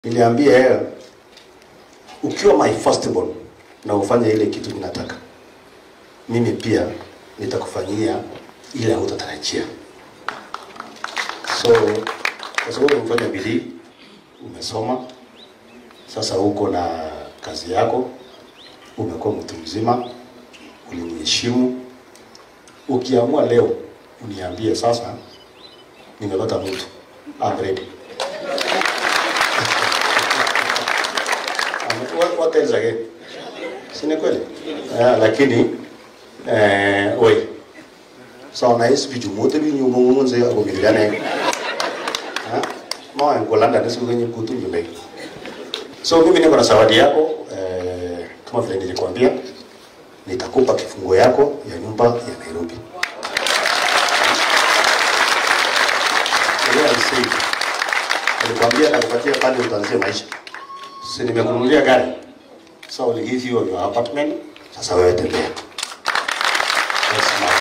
Niliambia yeye ukiwa my firstborn na ufanye ile kitu ninataka, mimi pia nitakufanyia ile hutatarajia. So kwa sababu umefanya bidii, umesoma, sasa uko na kazi yako, umekuwa mtu mzima, uliniheshimu. Ukiamua leo uniambie sasa, nimepata mtu, I'm ready. What, what else again? Si ni kweli? Yeah, lakini eh, oi so na isi biju mote bi nyu mungu munze ako bilgane ha ma en kolanda nisi kwenye kutu nyumbe so mimi niko na zawadi yako eh, kama vile nilikwambia nitakupa kifungo yako ya nyumba ya Nairobi Ile alisema nilikwambia nakupatia pale utaanzia maisha si nimekununulia gari so I'll give you your apartment sasa wewe tembea That's my